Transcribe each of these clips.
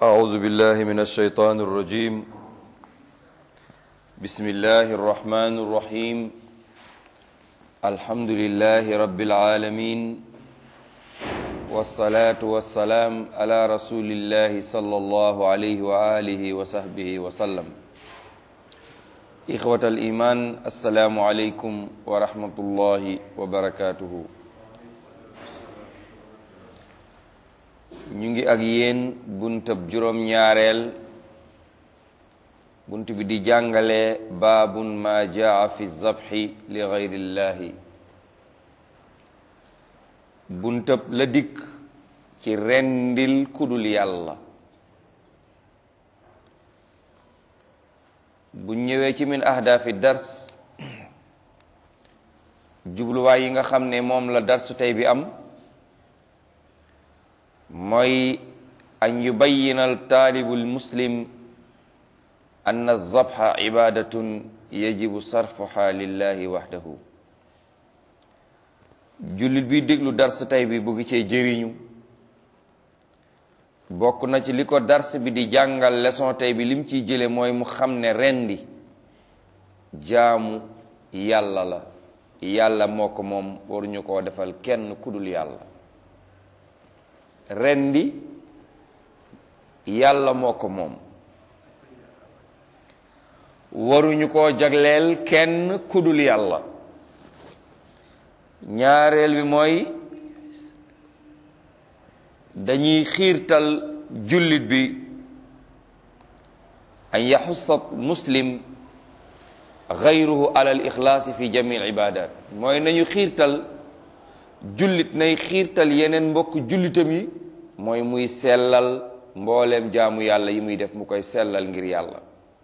أعوذ بالله من الشيطان الرجيم بسم الله الرحمن الرحيم الحمد لله رب العالمين والصلاة والسلام على رسول الله صلى الله عليه وآله وصحبه وسلم إخوة الإيمان السلام عليكم ورحمة الله وبركاته ñu ngi ak yéen buntab juróom ñaareel bunt bi di jàngale baabun ma jaa fi zabxi li gayrillahi buntab la dikk ci rendil kudul yàlla bu ñëwee ci min ahdaafi dars jubluwaay yi nga xam ne moom la darsu tey bi am mooy an yubayina altaalibu almuslim ann alzabxa cibadatun yajibu sarfuha lillahi waxdahu jullit bi déglu dars tey bi bugg cee jëriñu bokk na ci li ko dars bi di jàngal leçon tey bi lim ciy jële mooy mu xam ne rendi jaamu yàlla la yàlla moo ko moom waruñu koo defal kenn kudul yàlla rendi yàlla moo ko moom waruñu koo jagleel kenn kudul yàlla ñaareel bi mooy dañuy xiirtal jullit bi an yaxussa muslim gayruhu ala al ixlaasi fi jami al ibadat mooy nañu xiirtal jullit nay xiirtal yeneen mbokk jullitam yi mooy muy sellal mbooleem jaamu yàlla yi muy def mu koy sellal ngir yàlla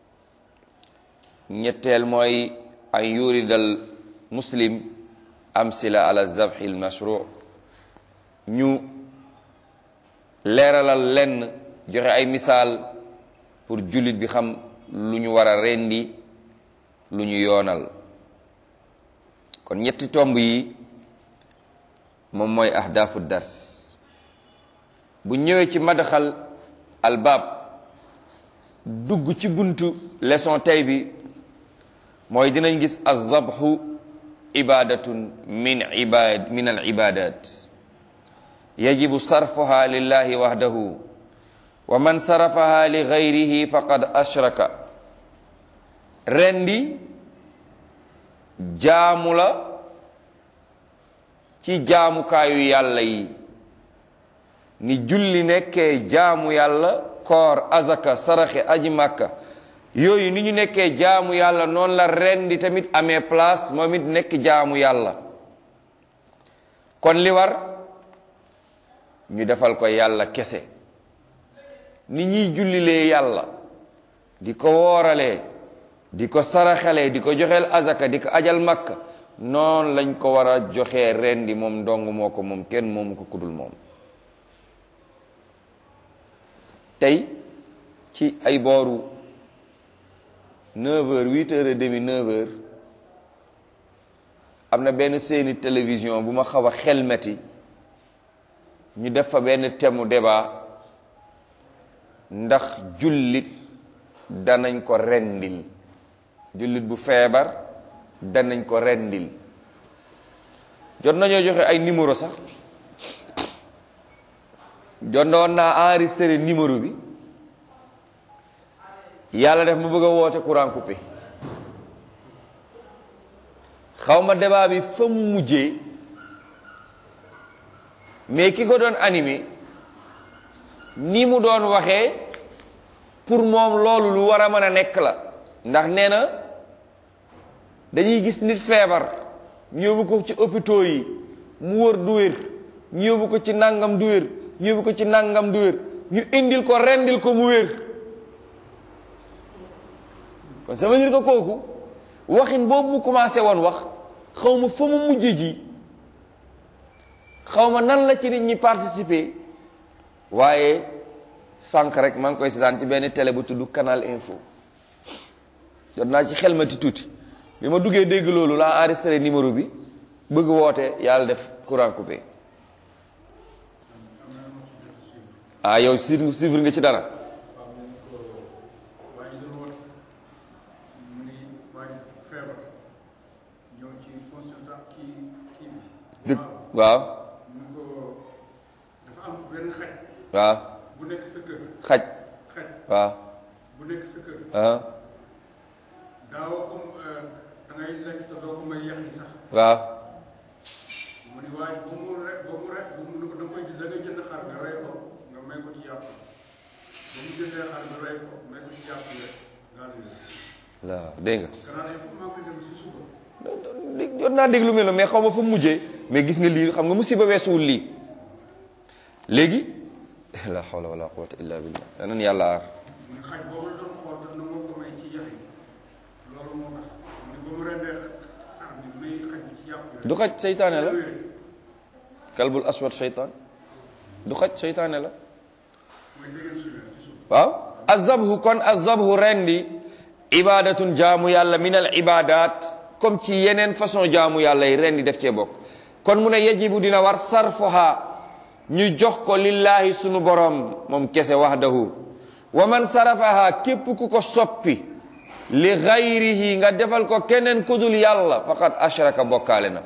ñetteel mooy an yuridal muslim amsila ala zabhi al mashru ñu leeralal lenn joxe ay misaal pour jullit bi xam lu ñu war a rendi lu ñu yoonal kon ñetti tomb yi moom mooy ahdaafu dars bu ñëwee ci madaxal albaab dugg ci buntu leçon tey bi mooy dinañ gis azabhu ibadatun min ibad min al ibadat yajibu sarfuha lillahi wahdahu wa man sarafaha li gayrihi faqad ashraka rendi jaamu la ci jaamukaayu yàlla yi ni julli nekkee jaamu yàlla koor azaka saraxe aji màkka yooyu ni ñu nekkee jaamu yàlla noonu la rendi tamit amee place moom it nekk jaamu yàlla kon li war ñu defal ko yàlla kese ni ñuy jullilee yàlla di ko wooralee di ko saraxalee di ko joxeel azaka di ko ajal makka noonu lañ ko war a joxee rendi moom ndong moo ko moom kenn moomu ko kudul moom tey ci ay booru neuf heures huit heures et demi neuf heures am na benn seeni télévision bu ma xaw a xelmeti ñu def fa benn thème débat ndax jullit danañ ko rendil jullit bu feebar danañ ko rendil jot nañoo joxe ay numéro sax jot na woon naa enregistré numéro bi yàlla def ma bëgg a woote courant coupé xaw ma débat bi fa mu mujjee mais ki ko doon animé ni mu doon waxee pour moom loolu lu war a mën a nekk la ndax nee na dañuy gis nit feebar ñu yóbbu ko ci hôpitaux yi mu wër du wér ñu yóbbu ko ci nangam du wér ñu yóbbu ko ci nangam du wér ñu indil ko rendil ko mu wér kon ça veut dire que kooku waxin boobu mu commencé woon wax xaw ma fa mu mujj ji xaw ma nan la ci nit ñi participer waaye sànq rek maa ngi koy seetaan ci benn télé bu tudd Canal Info jot naa ci xel ma ti tuuti bi ma duggee dégg loolu laa enregistré numéro bi bëgg woote yàlla def courant coupé ah yow suivre suivre nga ci dara waaw ñu ko dafa am benn xaj waaw bu nekk sa kër xaj xaj waaw bu nekk sa kër ah daawoo ko da ngay lekk te doo ko may yax yi sax waaw mu ni waaye ba mu re ba mu re ba mu da nga koy da ngay jënd xar nga rey ko nga may ko ci yàpp ba mu jëndee xar nga rey ko may ko ci yàpp rek daal di waaw dégg nga gannaaw ne fu maa koy dem si suba jot naa dégg lu mel noonu mais xaw ma fu mu mujjee mais gis nga lii xam nga musiba weesuwul lii léegi la hawla wala quwwata illa billah danan yàlla aar mu ni xaj boobu la doon xool daf na moo ko may ci yax yi loolu moo tax mu ni ba mu rendee xar bi may xaj bi ci yàpp rek du xaj seytaane la kalbul aswad seytaan du xaj seytaane la mooy dégg si leen ci suba waaw azabhu kon azabhu rendi ibadatun jaamu yàlla min al ibadat comme ci yeneen façon jaamu yàlla yi rendi def cee bokk kon mu ne yajibu dina war sarfuha ñu jox ko lillahi sunu borom moom kese wahdahu wa man sarafaha képp ku ko soppi li gayrihi nga defal ko keneen kudul yàlla faqad ashraka bokkaale na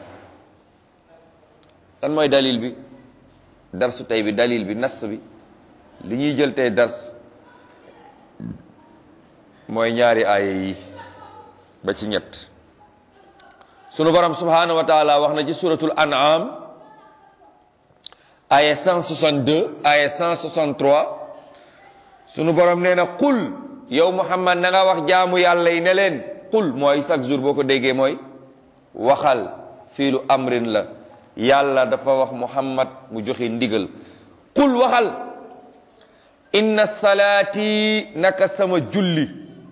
lan mooy dalil bi darsu tey bi dalil bi nas bi li ñuy jël tey dars mooy ñaari aaya yi ba ci ñett sunu borom subhanahu wa taala wax na ci suratul an'am aaya 162 aaya 163 sunu borom nee na qul yow muhammad na nga wax jaamu yàlla yi ne leen qul mooy chaque jour boo ko déggee mooy waxal fiilu amrin la yàlla dafa wax muhammad mu joxe ndigal qul waxal inna salaati naka sama julli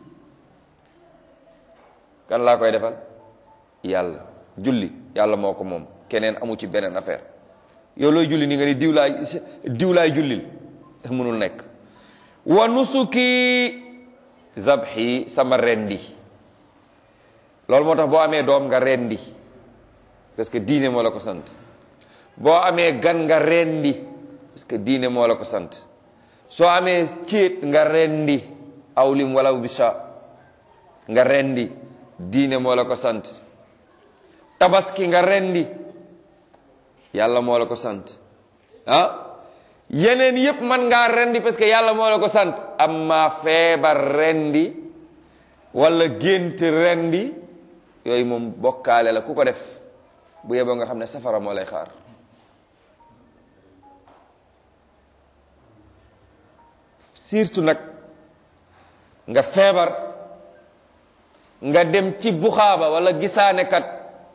kan laa koy defal yàlla julli yàlla moo ko moom keneen amu ci beneen affaire yow looy julli ni nga ni diw laay diw laay jullil mënul nekk wa nusuki zabhi sama rendi loolu moo tax boo amee doom nga rendi parce que diine moo la ko sant boo amee gan nga rendi parce que diine moo la ko sant soo amee céet nga rendi awlim wala bisa nga rendi diine moo la ko sant tabaski nga rendi yàlla moo la ko sant ah yeneen yépp man ngaa rendi parce que yàlla moo la ko sant amma feebar rendi wala gént rendi yooyu moom bokkaale la ku ko def bu yeboo nga xam ne safara moo lay xaar surtout nag nga feebar nga dem ci buxaaba wala gisaanekat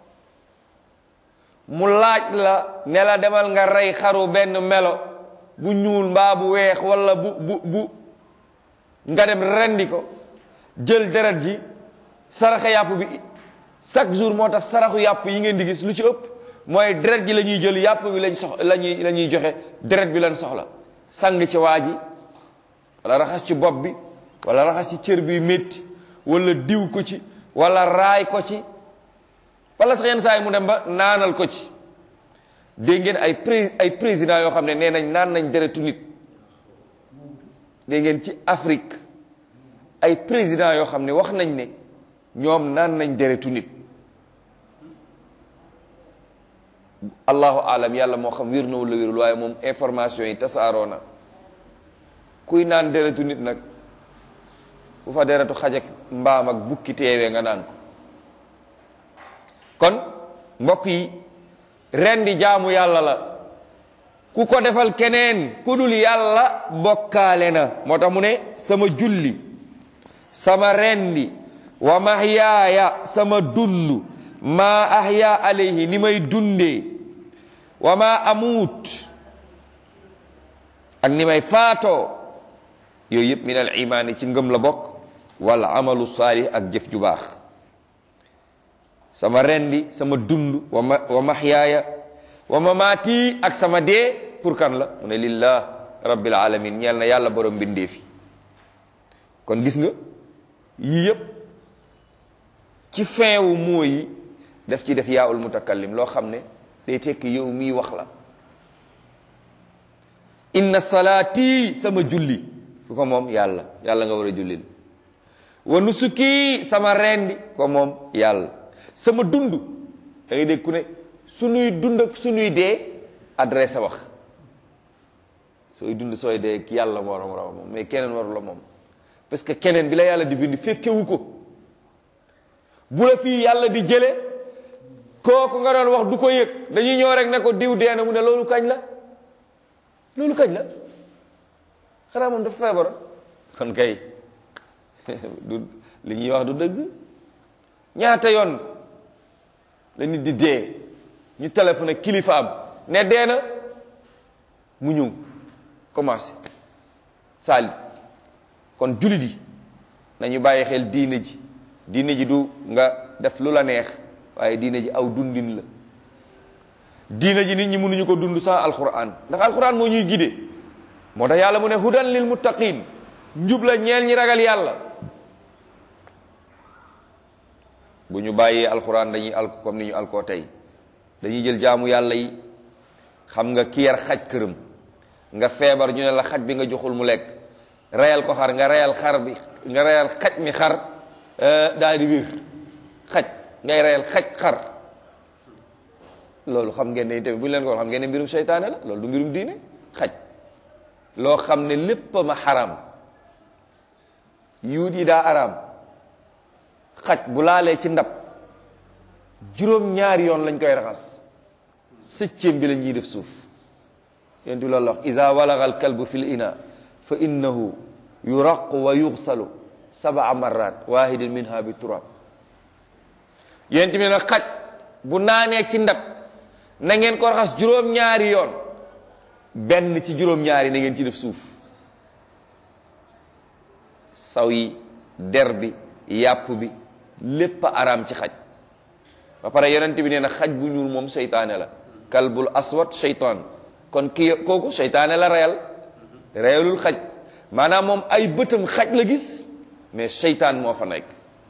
mu laaj la ne la demal nga rey xaru benn melo bu ñuul mbaa bu weex wala bu bu bu nga dem rendi ko jël deret ji saraxe yàpp bi chaque jour moo tax saraxu yàpp yi ngeen di gis lu ci ëpp mooy deret ji la ñuy jël yàpp bi lañ sox lañuy la ñuy joxe deret bi lañ soxla sang ci waa ji wala raxas ci bopp bi wala raxas ci cër bi métti wala diw ko ci wala raay ko ci wala sax yenn saa yi mu dem ba naanal ko ci dégg ngeen ay pré ay président yoo xam ne nee nañ naan nañ deretu nit dégg ngeen ci Afrique ay président yoo xam ne wax nañ ne ñoom naan nañ deretu nit allahu alam yàlla moo xam wér na wala wérul waaye moom information yi tasaaroo na kuy naan deretu nit nag bu fa deretu xaj ak mbaam ak bukki teewee nga naan ko kon mbokk yi rendi jaamu yàlla la ku ko defal keneen ku dul yàlla bokkaale na moo tax mu ne sama julli sama rendi wa mahyaaya sama dund ma ahya alayhi ni may dundee wa ma amuut ak ni may faatoo yooyu yëpp min al imaani ci ngëm la bokk wala amalu saalih ak jëf ju baax sama rendi sama dund wa ma wa mahyaaya wa mamaati ak sama dee pour kan la mu ne lillah rabbil alamin ñeel na yàlla borom mbindee fi kon gis nga yii yëpp ci fin wu mooyi daf ci def yaa ul mutakallim loo xam ne day tekki yow mii wax la inna salaati sama julli ku ko moom yàlla yàlla nga war a jullil wa nusuki sama rendi ko moom yàlla sama dund da ngay dégg ku ne suñuy dund ak suñuy dee adressé wax sooy dund sooy dee yàlla moo war a moom mais keneen waru la moom parce que keneen bi la yàlla di bind fekkewu ko bu la fii yàlla di jële kooku nga doon wax du ko yëg dañuy ñëw rek ne ko diw dee na mu ne loolu kañ la loolu kañ la xanaa moom dafa feebar kon kay du li ñuy wax du dëgg ñaata yoon la nit di dee ñu téléphoné kilifaam ne dee na mu ñëw commencé saali kon jullit yi nañu bàyyi xel diine ji diine ji du nga def lu la neex waaye diine ji aw dundin la diine ji nit ñi mënuñu ko dund sans alquran ndax alquran moo ñuy gide moo tax yàlla mu ne hudan lil muttaqin njub la ñeel ñi ragal yàlla bu ñu bàyyee alquran dañuy alko comme ni ñu alkoo tey dañuy jël jaamu yàlla yi xam nga ki yar xaj këram nga feebar ñu ne la xaj bi nga joxul mu lekk reyal ko xar nga reyal xar bi nga reyal xaj mi xar daal di wér xaj ngay reyal xaj xar loolu xam ngeen ne tamit bu ñu leen ko xam ngeen ne mbirum seytaane la loolu du mbirum diine xaj loo xam ne lépp ma xaram yuut yi daa araam xaj bu laalee ci ndab juróom ñaari yoon lañ koy raxas sëccéem bi la ñuy def suuf yéen loolu la wax isa walaga al kalbu fi l ina fa innahu yuraqu wa yuxsalu sabaa marrat wahidin minha bi turab yéen tamit nag xaj bu naanee ci ndab na ngeen ko raxas juróom-ñaari yoon benn ci juróom-ñaari na ngeen ci def suuf saw yi der bi yàpp bi lépp a araam ci xaj ba pare yonent bi nee na xaj bu ñuul moom seytaane la kalbul aswad seytaan kon kii kooku seytaane la reyal reyalul xaj maanaam moom ay bëtam xaj la gis mais seytaan moo fa nekk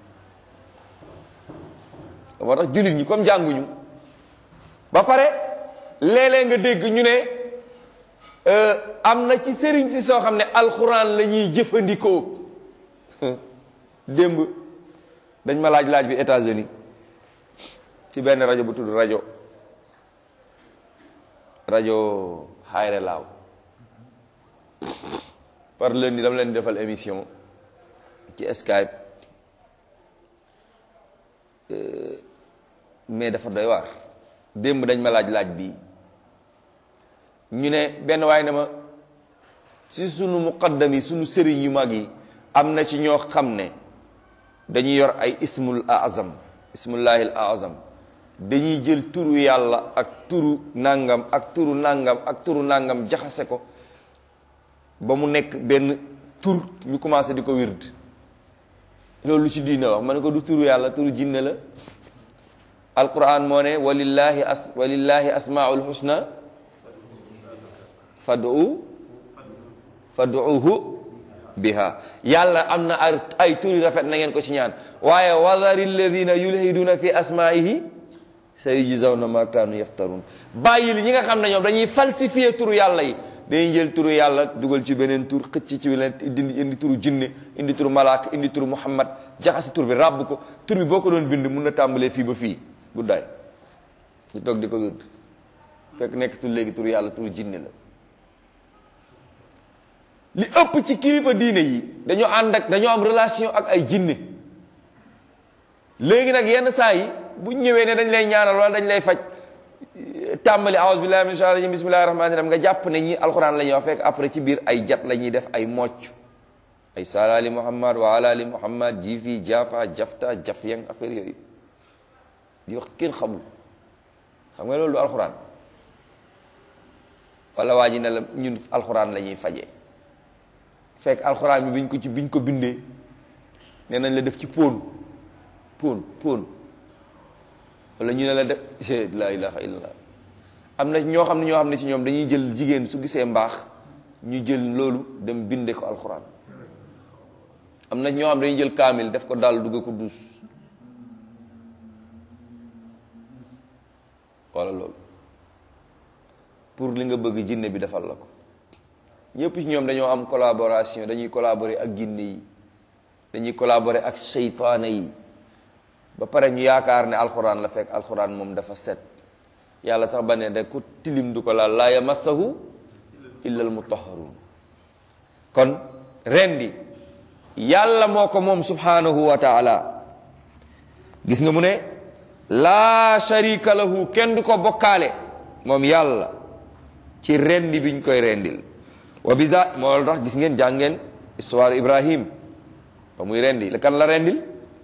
moo tax jullit ñi comme jànguñu ba pare léeg-léeg nga dégg ñu ne am na ci sëriñ si soo xam ne alxuraan la ñuy jëfandikoo démb dañ ma laaj laaj bi États-Unis ci benn rajo bu tudd rajo rajo Xayre Laaw par lundi dama leen defal émission ci Skype mais dafa doy waar démb dañ ma laaj laaj bi ñu ne benn waaye ne ma ci sunu muqaddam yi sunu sëriñ yu mag yi am na ci ñoo xam ne dañuy yor ay ismul azam ismullahil azam dañuy jël turu yàlla ak turu nangam ak turu nangam ak turu nangam jaxase ko ba mu nekk benn tur ñu commencé di ko wird loolu lu ci diine wax ma ne ko du turu yàlla turu jinne la alquran moo ne walillahi as walillahi asmaul husna fadu faduuhu biha yàlla am na ay turi rafet na ngeen ko ci ñaan waaye wadari alladina yulhiduna fi asmaihi sayujzawna ma kaanu yaftarun bàyyi li ñi nga xam ne ñoom dañuy falsifier turu yàlla yi dañuy jël turu yàlla dugal ci beneen tur xëcc ci beneen indi indi turu jinne indi turu malaaka indi turu muhammad jaxasi tur bi ràbb ko tur bi boo ko doon bind mun na tàmbalee fii ba fii guddaay ñu toog di ko wérd fekk nekk tur léegi turu yàlla turu jinne la li ëpp ci kilifa diine yi dañoo ànd ak dañoo am relation ak ay jinne léegi nag yenn saa yi bu ñëwee ne dañ lay ñaanal wala dañ lay faj tàmbali aouzu billahi min shaytaani rajim bismillahi rahmaani rahim nga jàpp ne ñi alxuraan la ñuy wax fekk après ci biir ay jat la ñuy def ay mocc ay salaali muhammad wa alaali muhammad jifi jafa jafta jaf yang affaire yooyu di wax kenn xamul xam nga loolu du alxuraan wala waa ji ne la ñun alxuraan la ñuy fajee fekk alxuraan bi biñ ko ci biñ ko bindee nee nañ la def ci póon póon póon wala ñu ne la def la ilaha illallah am na ñoo xam ne ñoo xam ne ci ñoom dañuy jël jigéen su gisee mbaax ñu jël loolu dem binde ko alxuraan am na ñoo xam dañuy jël kaamil def ko daal dugg ko duus wala loolu pour li nga bëgg jinne bi defal la ko ñëpp ci ñoom dañoo am collaboration dañuy collaborer ak jinne yi dañuy collaborer ak seytaane yi ba pare ñu yaakaar ne alxuraan la fekk alxuraan moom dafa set yàlla sax ba ne de ku tilim du ko laal laa yamassahu illa al mutahharun kon rendi yàlla moo ko moom subhanahu wa taala gis nga mu ne laa sharika lahu kenn du ko bokkaale moom yàlla ci rendi biñ koy rendil wa bisa moo tax gis ngeen jàngeen histoire ibrahim ba muy rendi la kan la rendil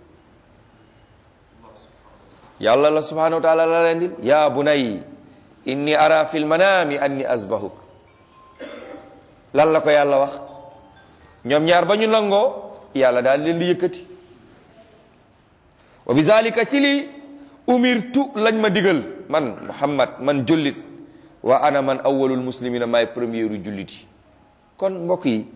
yàlla la subhanahu wa taala la rendil ya bunay inni ara fi lmanami anni asbahuk lan la ko yàlla wax ñoom ñaar ba ñu nangoo yàlla daal leen di yëkkati wa bizalika ci li umirtu lañ ma digal man muhammad man jullit wa ana man awwalul muslimina maay premieru jullit yi kon mbokk yi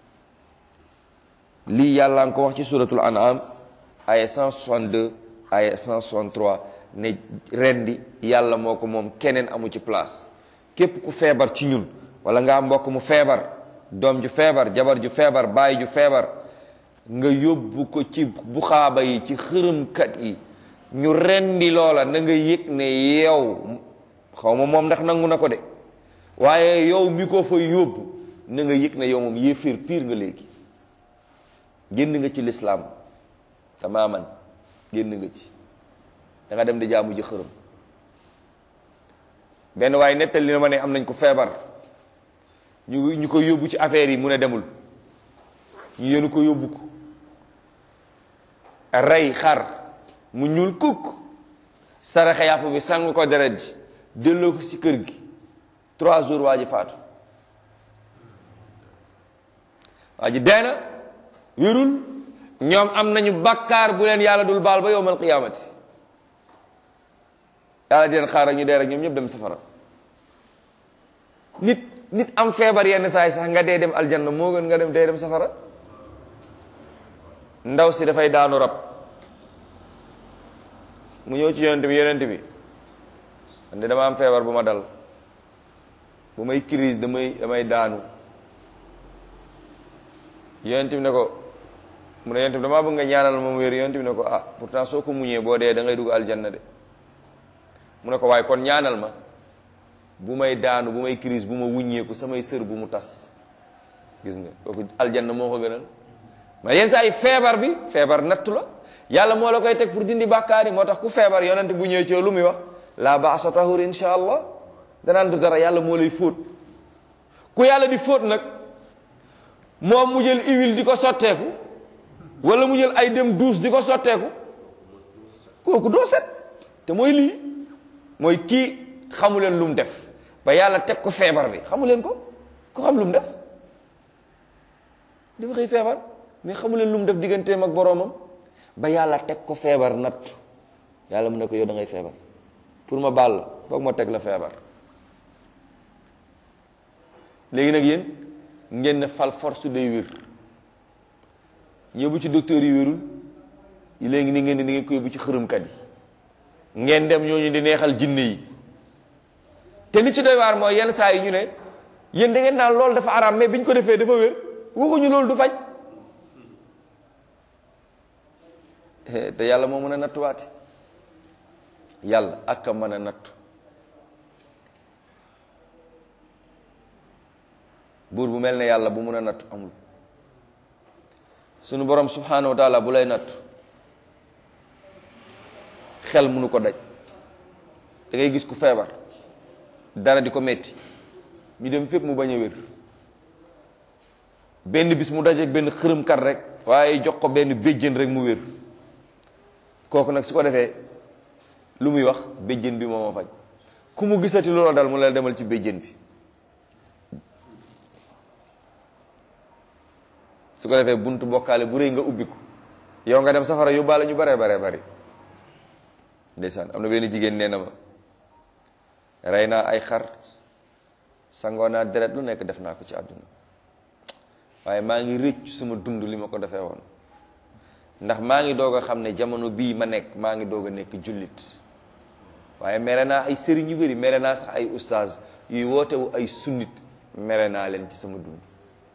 lii yàlla nga ko wax ci suratul an'am aya 162 aya 163 ne rendi yàlla moo ko moom keneen amu ci place képp ku feebar ci ñun wala nga am mbokk mu feebar doom ju feebar jabar ju feebar baay ju feebar nga yóbbu ko ci buxaaba yi ci xërëmkat yi ñu rendi loola na nga yëg ne yow xaw ma moom ndax nangu na ko de waaye yow mi ko fa yóbbu na nga yëg ne yow moom yéeféer piir nga léegi génn nga ci lislaam tamaaman génn nga ci da nga dem di jaamu ji xërëm benn waaye nettali na ma ne am nañ ko feebar ñu ñu ko yóbbu ci affaire yi mu ne demul ñu yéenu ko yóbbu ko rey xar mu ñuul kukk saraxe yàpp bi sang ko deret ji delloo ko ci kër gi trois jours waa ji faatu waa ji dee na wérul ñoom am nañu bakkaar bu leen yàlla dul baal ba yowmal qiyaamati yàlla di leen xaar ak ñu dee rek ñoom ñëpp dem safara nit nit am feebar yenn saa yi sax nga dee dem aljanna moo gën nga dem dee dem safara ndaw si dafay daanu rab mu ñëw ci yonent bi yonent bi man de dama am feebar bu ma dal bu may crise damay damay daanu yonent bi ne ko mu ne yonent bi damaa bëgg nga ñaanal moom wér yonent bi ne ko ah pourtant soo ko muñee boo dee da ngay dugg aljanna de mu ne ko waaye kon ñaanal ma bu may daanu bu may crise bu ma wuññeeku samay sër bu mu tas gis nga kooku aljanna moo ko gënal ma yenn saa yi feebar bi feebar nattu la yàlla moo la koy teg pour dindi bàkkaar yi moo tax ku feebar yonent bu ñëwee ci lu muy wax la baasa tahur insha allah danaan du dara yàlla moo lay fóot ku yàlla di fóot nag moom mu jël huile di ko sotteeku wala mu jël ay dem douche di ko sotteeku kooku doo set te mooy lii mooy kii xamu leen lu mu def ba yàlla teg ko feebar bi xamu leen ko ko xam lu mu def dafa xëy feebar mais xamu leen lu mu def digganteem ak boroomam ba yàlla teg ko feebar natt yàlla mu ne ko yow da ngay feebar pour ma baal la foog ma teg la feebar léegi nag yéen ngeen ne fal force day wér yóbbu ci docteur yi wérul léegi ni ngeen di ngeen ko yóbbu ci xërëmkat yi ngeen dem ñooñu di neexal jinne yi te li ci doy waar mooy yenn saa yi ñu ne yéen da ngeen naan loolu dafa araam mais bi ñu ko defee dafa wér waxuñu loolu du faj te yàlla moo mën a nattuwaate yàlla ak a mën a nattu buur bu mel ne yàlla bu mun a nattu amul sunu borom subhanahu wa taala bu lay nattu xel munu ko daj da ngay gis ku feebar dara di ko metti ñu dem fépp mu bañ a wér benn bis mu dajeek benn xërëmkat rek waaye jox ko benn béjjén rek mu wér kooku nag su ko defee lu muy wax béjjén bi moo ma faj ku mu gisati loola dal mu la demal ci béjjén bi su ko defee buntu bokkaale bu rëy nga ubbi ko yow nga dem safara yóbbaale ñu baree baree bari ndeysaan am na benn jigéen nee na ma rey naa ay xar sangoo naa deret lu nekk def naa ko ci àdduna waaye maa ngi rëcc suma dund li ma ko defee woon ndax maa ngi doog a xam ne jamono bii ma nekk maa ngi doog a nekk jullit waaye mere naa ay sëriñ yu bëri mere naa sax ay ustaaz yuy wootewu ay sunnit mere naa leen ci sama dund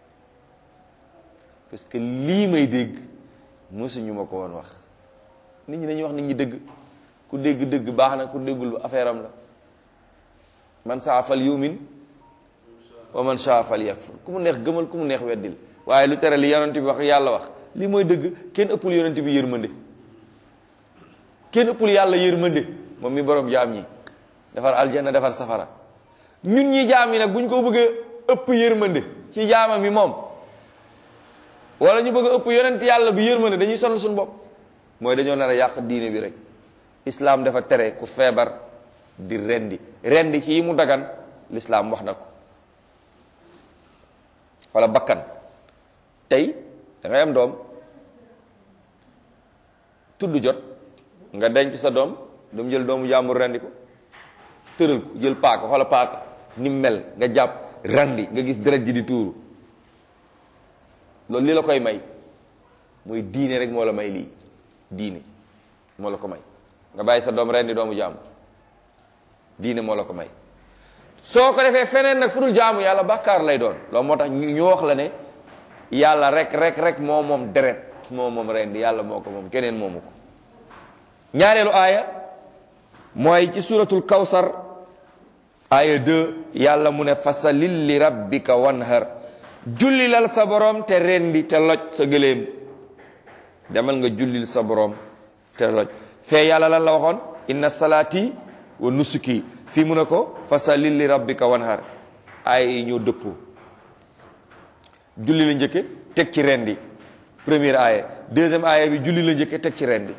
parce que lii may dégg mosuñu ma ko woon wax nit ñi dañuy wax nit ñi dëgg ku dégg dëgg baax na ku déggul affaire am la man saa fal yumin wa man saa fal yakfur ku mu neex gëmal ku mu neex weddil waaye lu tere li yonent bi wax yàlla wax li mooy dëgg kenn ëppul yonent bi yërmande kenn ëppul yàlla yërmande moom mi borom jaam ñi defar aljanna defar safara ñun ñi jaam yi nag bu ñu ko bëggee ëpp yërmande ci jaamam yi moom wala ñu bëgg a ëpp yonent yàlla bi yërmande dañuy sonal suñu bopp mooy dañoo nar a yàq diine bi rek islam dafa tere ku feebar di rendi rendi ci yi mu dagan l'islam wax na ko wala bakkan tey da ngay am doom tudd jot nga denc sa doom dam jël doomu jàmbur rendi ko tëral ko jël paaka wala paaka ni mel nga jàpp rendi nga gis deret ji di tuuru loolu li la koy may mooy diine rek moo la may lii diine moo la ko may nga bàyyi sa doom rendi doomu jàmbur diine moo la ko may soo ko defee feneen nag fu dul jaamu yàlla bàkkaar lay doon loolu moo tax ñu wax la ne yàlla rek rek rek moo moom deret moo moom rendi yàlla moo ko moom keneen moomu ko ñaareelu aaya mooy ci suratul kawsar aaya 2 yàlla mu ne fasalil li rabbika wanhar jullilal sa borom te rendi te loj sa gëléem demal nga jullil sa borom te loj fee yàlla lan la waxoon inna salaati wa nusuki fii mu ne ko fasalil li rabbika wanhar aaya yi ñoo dëppoo julli la njëkke teg ci rendi première aaya deuxième aaya bi julli la njëkke teg ci rendi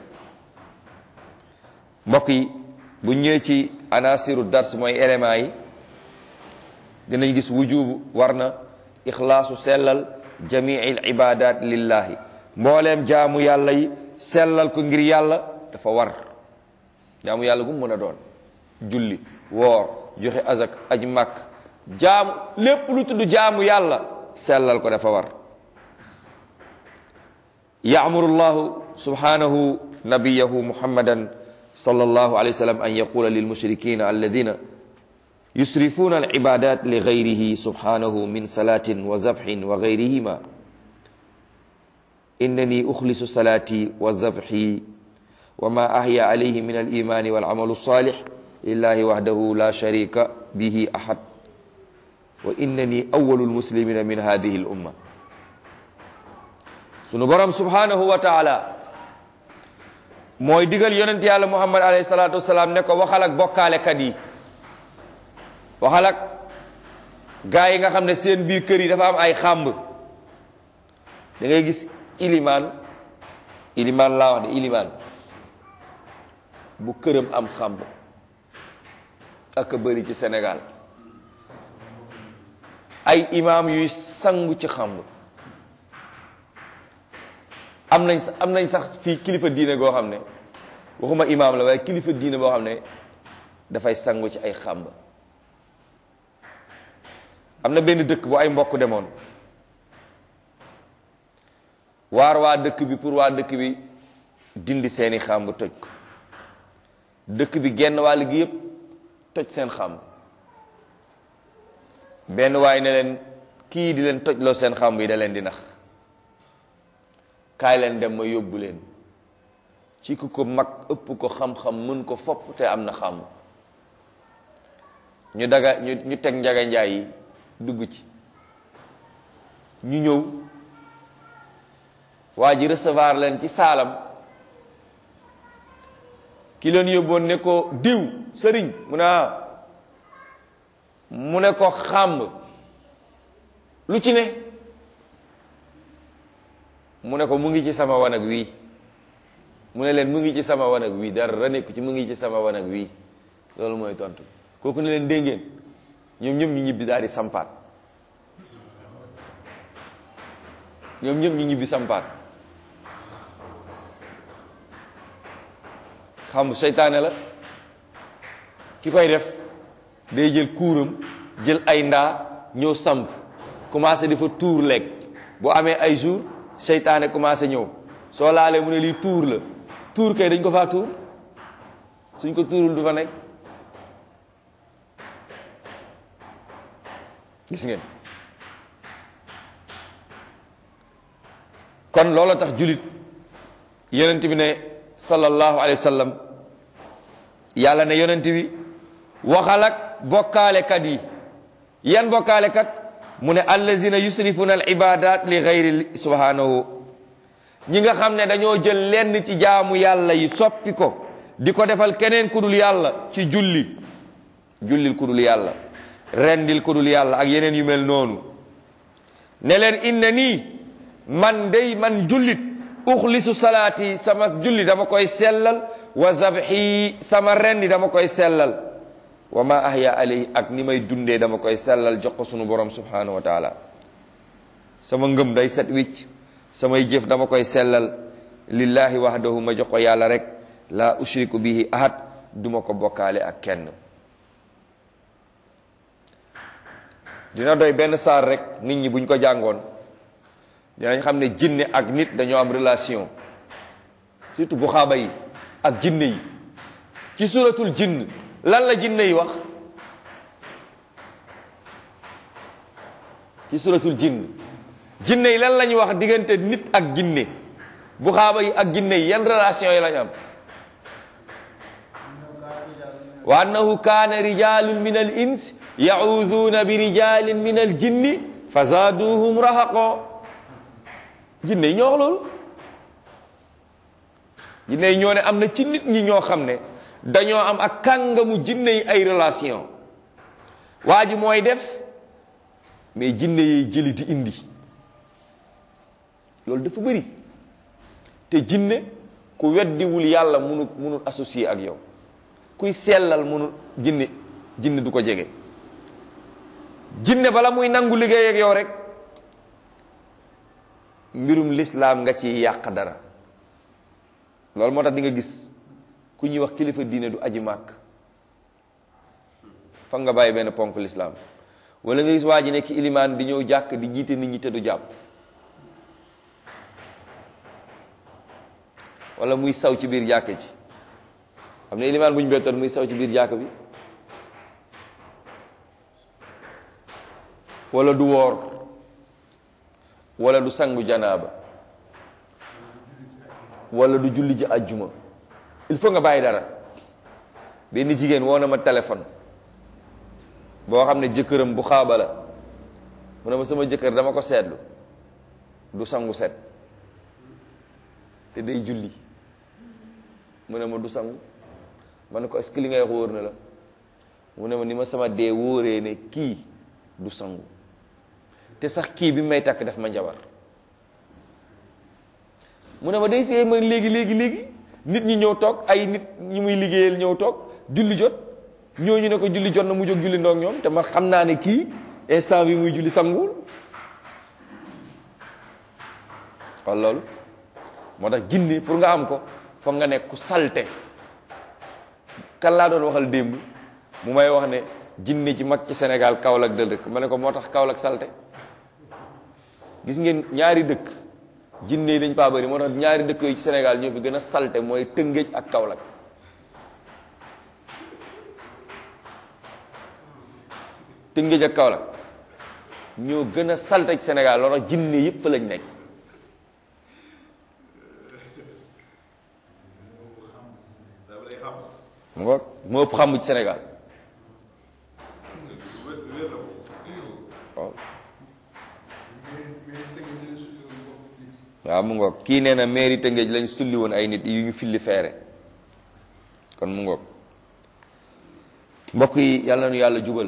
mbokk yi bu ñëwee ci anasiru dars mooy éléments yi dinañ gis wujubu war na ixlaasu sellal jamiil ibadat lillahi mbooleem jaamu yàlla yi sellal ko ngir yàlla dafa war jaamu yàlla gu mu mën a doon julli woor joxe azak aj màkk jaamu lépp lu tudd jaamu yàlla sellal ko dafa war yaamuru llahu subhanahu nabiyahu muhammadan صلى الله عليه وسلم أن يقول للمشركين الذين يسرفون العبادات لغيره سبحانه من صلاة وذبح وغيرهما إنني أخلص صلاتي وذبحي وما أحيا عليه من الإيمان والعمل الصالح لله وحده لا شريك به أحد وإنني أول المسلمين من هذه الأمة سنبرم سبحانه وتعالى mooy digal yonent yàlla muhammad alayhi salaatu wasalaam ne ko waxal ak bokkaalekat yi waxal ak gaa yi nga xam ne seen biir kër yi dafa am ay xàmb da ngay gis ilimaan ilimaan laa wax de ilimaan bu këram am xàmb ak a bëri ci Sénégal ay imaam yuy sangu ci xàmb am nañ am nañ sax fii kilifa diine goo xam ne waxuma imaam la waaye kilifa diine boo xam ne dafay sangu ci ay xàmb am na benn dëkk bu ay mbokk demoon waar waa dëkk bi pour waa dëkk bi dindi seeni xàmb toj ko dëkk bi genn wàll gi yépp toj seen xàmb benn waay ne leen kii di leen toj loo seen xàmb yi da leen di nax kaay leen dem ma yóbbu leen ci ku ko mag ëpp ko xam-xam mën ko fopp te am na xàmb ñu daga ñu ñu teg njaga njaay yi dugg ci ñu ñëw waa ji recevoir leen ci saalam ki leen yóbboon ne ko diw sëriñ mu ne ah mu ne ko xàmb lu ci ne mu ne ko mu ngi ci sama wanag wii mu ne leen mu ngi ci sama wanag wii dara nekk ci mu ngi ci sama wanag wii loolu mooy tontu kooku ne leen dégg ngeen ñoom ñëpp ñu ñibbi daal di sampaat ñoom ñëpp ñu ñibbi sampaat xam seytaane la ki koy def day jël kuuram jël ay ndaa ñëw samp commencé di fa tuur lekk boo amee ay jour seytaane commencé ñëw soo laalee mu ne lii tuur la tuur kay dañ ko faa tuur suñ ko tuurul du fa nekk gis ngeen kon loolu tax julit yonent bi ne sallallahu alayhi wa sallam yàlla ne yonent bi waxal ak bokkaalekat yi yan bokkaalekat mu ne allazina yusrifuna al ibadat li gayri subhanahu ñi nga xam ne dañoo jël lenn ci jaamu yàlla yi soppi ko di ko defal keneen ku dul yàlla ci julli jullil ku dul yàlla rendil ku dul yàlla ak yeneen yu mel noonu ne leen inna nii man day man jullit uxlisu salaati sama julli dama koy sellal wa zabxi sama rendi dama koy sellal wa ma ahya alayhi ak ni may dundee dama koy sellal jox ko sunu borom subhanahu wa taala sama ngëm day set wicc samay jëf dama koy sellal lillahi wahdahu ma jox ko yàlla rek la ushriku bihi ahad duma ko bokkaale ak kenn dina doy benn saar rek nit ñi buñ ko jàngoon dinañ xam ne jinne ak nit dañoo am relation surtout bu xaaba yi ak jinne yi ci suratul jinn lan la jinne yi wax ci suratul jinn jinne yi lan la ñu wax diggante nit ak jinne bu xaaba yi ak jinne yi yan relation yi lañ am wa annahu kaana rijalun min al ins yacuuduuna bi rijalin min al jinni fa zaaduhum rahaqo jinne yi ñoo wax loolu jinne yi ñoo ne am na ci nit ñi ñoo xam ne dañoo am ak kàngamu jinne yi ay relation waa ji mooy def mais jinne yi jëli di indi loolu dafa bëri te jinne ku weddiwul yàlla munul munul associé ak yow kuy sellal munul jinne jinne du ko jege jinne bala muy nangu liggéey ak yow rek mbirum lislaam nga ci yàq dara loolu moo tax di nga gis ku ñuy wax kilifa diine du aji màkk fa nga bàyyi benn ponk lislaam wala nga gis waa ji nekk ilimaan di ñëw jàkk di jiite nit ñi te du jàpp wala muy saw ci biir jàkk ci xam ne ilimaan bu ñu bettoon muy saw ci biir jàkk bi wala du woor wala du sangu janaaba wala du julli ji ajjuma il faut nga bàyyi dara benn jigéen woo na ma téléphone boo xam ne jëkkëram bu xaaba la mu ne ma sama jëkkër dama ko seetlu du sangu set te day julli mu ne ma du sangu ma ne ko est-ce que li ngay wax wóor na la mu ne ma ni ma sama dee wóoree ne kii du sangu te sax kii bi may takk def ma njabar mu ne ma day see ma léegi léegi léegi nit ñi ñëw toog ay nit ñi muy liggéeyal ñëw toog julli jot ñooñu ne ko julli jot na mu jóg julli ndoog ñoom te man xam naa ne kii instant bi muy julli sanguwul wala loolu moo tax jinne pour nga am ko foog nga nekk ku salte kan laa doon waxal démb mu may wax ne jinne ci mag ci Sénégal Kaolack dël dëkk ma ne ko moo tax Kaolack salte gis ngeen ñaari dëkk jinne yi dañ faa bëri moo tax ñaari dëkk yooyu ci Sénégal ñoo fi gën a salte mooy Tëngéej ak Kaolack Tëngéej ak Kaolack ñoo gën a salte ci Sénégal loolu tax jinne yëpp fa lañ nekk mu ngoog moo ëpp xamu ci Sénégal waaw waaw mu ngoog kii nee na mairie Tëngéej lañ sulli woon ay nit yu ñu filli feere kon mu ngoog mbokk yi yàlla nu yàlla jubal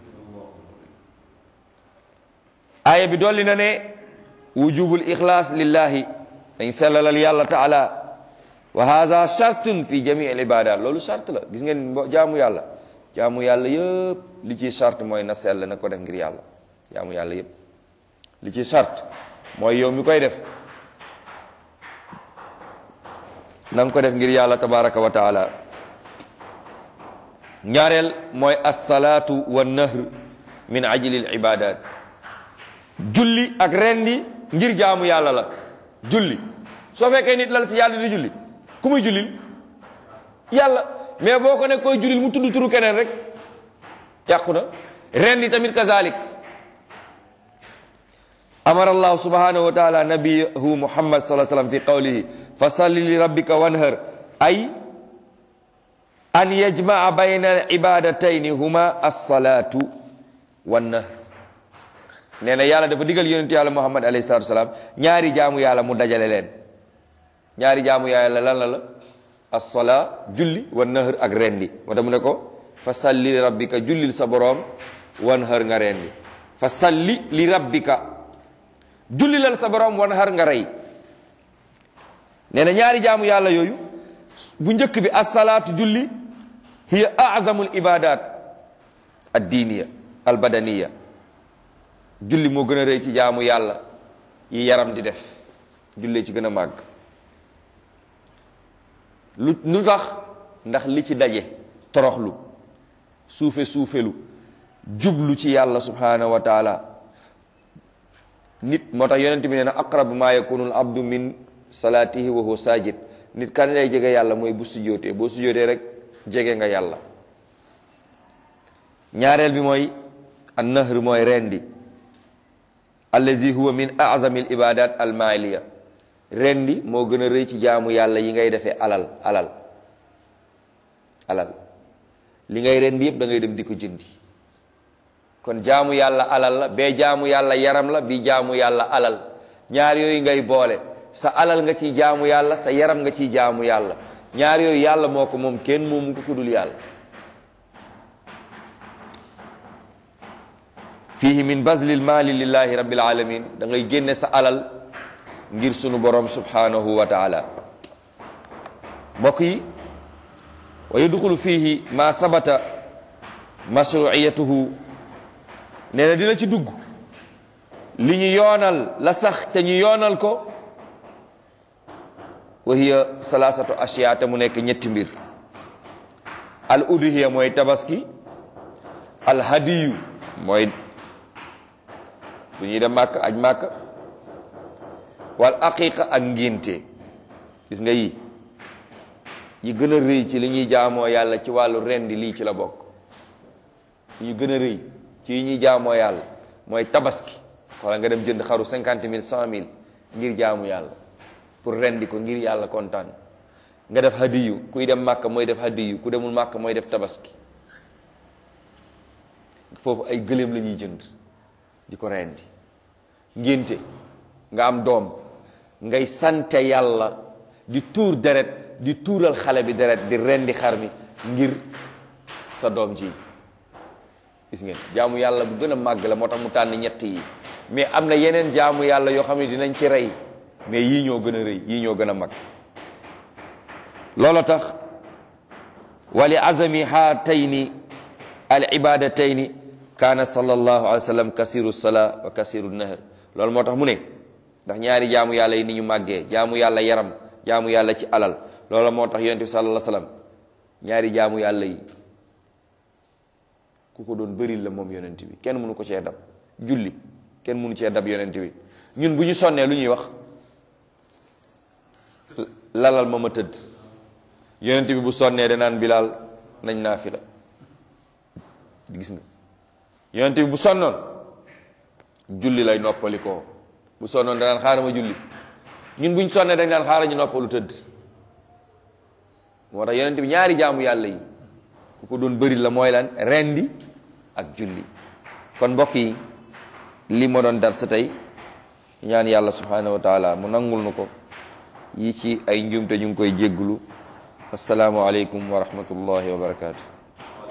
aaya bi dolli na ne wujubul ixlaas lillahi dañ sellalal yàlla taala wa hada chartun fi jamii al ibadat loolu charte la gis ngeen mbo jaamu yàlla jaamu yàlla yëpp li ci charte mooy na sell na ko def ngir yàlla jaamu yàlla yëpp li ci charte mooy yow mi koy def na nga ko def ngir yàlla tabaraka wa taala ñaareel mooy assalaatu wa nahr min ajli al ibadat julli ak rendi ngir jaamu yàlla la julli soo fekkee nit lal si yàlla di julli ku muy jullil yàlla mais boo ko ne koy jullil mu tudd turu keneen rek yàqu na rendi tamit kazalik amara allahu subhanahu wa taala nabiyahu muhammad sallallahu alayhi wasallam fi qawlihi fa salli li rabbika wanhar ay an yajmaa bayna al ibadatayni huma alsalatu wannahr nee na yàlla dafa digal yonentu yàlla muhammad alayhi salatu wasalaam ñaari jaamu yàlla mu dajale leen ñaari jaamu yàlla lan la la alsalaa julli wan nahr ak rendi moo tax mu ne ko fa salli li rabbika jullil sa boroom wan hër nga rendi fa salli li rabbika jullilal sa boroom wan hër nga rey nee na ñaari jaamu yàlla yooyu bu njëkk bi assalaatu julli hiya azamul ibadat addiiniya albadaniya julli moo gën a rëy ci jaamu yàlla yi yaram di def jullee ci gën a màgg lu lu tax ndax li ci daje toroxlu suufe suufelu jublu ci yàlla subhanahu wa taala nit moo tax yonent bi nee na aqrabu ma yakunu al abdu min salaatihi wa huwa sajid nit kan lay jege yàlla mooy bu sujjootee boo sujjootee rek jege nga yàlla ñaareel bi mooy an nahr mooy rendi allazi huwa min azami al ibadat al maaliya rendi moo gën a rëy ci jaamu yàlla yi ngay defee alal alal alal li ngay rendi yëpp da ngay dem di ko jëndi kon jaamu yàlla alal la bee jaamu yàlla yaram la bi jaamu yàlla alal ñaar yooyu ngay boole sa alal nga ciy jaamu yàlla sa yaram nga ciy jaamu yàlla ñaar yooyu yàlla moo ko moom kenn moomu ko kudul yàlla fihi min bazlil maali lillahi rabbil alamin da ngay génne sa alal ngir sunu borom subhanahu wa taala mbokk yi wa yadxulu fihi ma sabata mashruiyatuhu nee na dina ci dugg li ñu yoonal la sax te ñu yoonal ko wa hiya salasatu ashiya te mu nekk ñetti mbir al udhiya mooy tabaski al hadiyu mooy bu ñuy dem màkk aj màkk wal aqiqa ak ngénte gis nga yi yi gën a rëy ci li ñuy jaamoo yàlla ci wàllu rendi lii ci la bokk yi gën a rëy ci yi ñuy jaamoo yàlla mooy tabaski wala nga dem jënd xaru cinquante mille cent mille ngir jaamu yàlla pour rendi ko ngir yàlla kontaan nga def hadiyu kuy dem màkk mooy def hadiyu ku demul màkk mooy def tabaski foofu ay gëléem la ñuy jënd di ko rendi ngénte nga am doom ngay sante yàlla di tuur deret di tuural xale bi deret di rendi xar mi ngir sa doom ji gis ngeen jaamu yàlla bu gën a màgg la moo tax mu tànn ñett yi mais am na yeneen jaamu yàlla yoo xam ne dinañ ci rey mais yii ñoo gën a rëy yii ñoo gën a mag loolu tax wali azami haatayni al ibadatayni kaana sallallahu alayhi wa sallam kasiru salaa wa kasiru nahr loolu moo tax mu ne ndax ñaari jaamu yàlla yi ni ñu màggee jaamu yàlla yaram jaamu yàlla ci alal loolu moo tax yonent bi sallallahu alayhi wa sallam ñaari jaamu yàlla yi ku ko doon bëril la moom yonent bi kenn mënu ko cee dab julli kenn mënu cee dab yonent bi ñun bu ñu sonnee lu ñuy wax lalal ma ma tëdd yonent bi bu sonnee danaan bilaal nañ naa fi la gis nga yonent bi bu sonnoon julli lay noppali ko bu sonnoon danaan xaaral ma julli ñun buñ sonnee dañ daan xaaral ñu noppalu tëdd moo tax yonent bi ñaari jaamu yàlla yi ku ko doon bëri la mooy lan rendi ak julli kon mbokk yi li ma doon dar sa tey ñaan yàlla subhanahu wa taala mu nangul nu ko yi ci ay njuumte ñu ngi koy jégglu assalaamu aleykum wa rahmatullahi wa barakatuh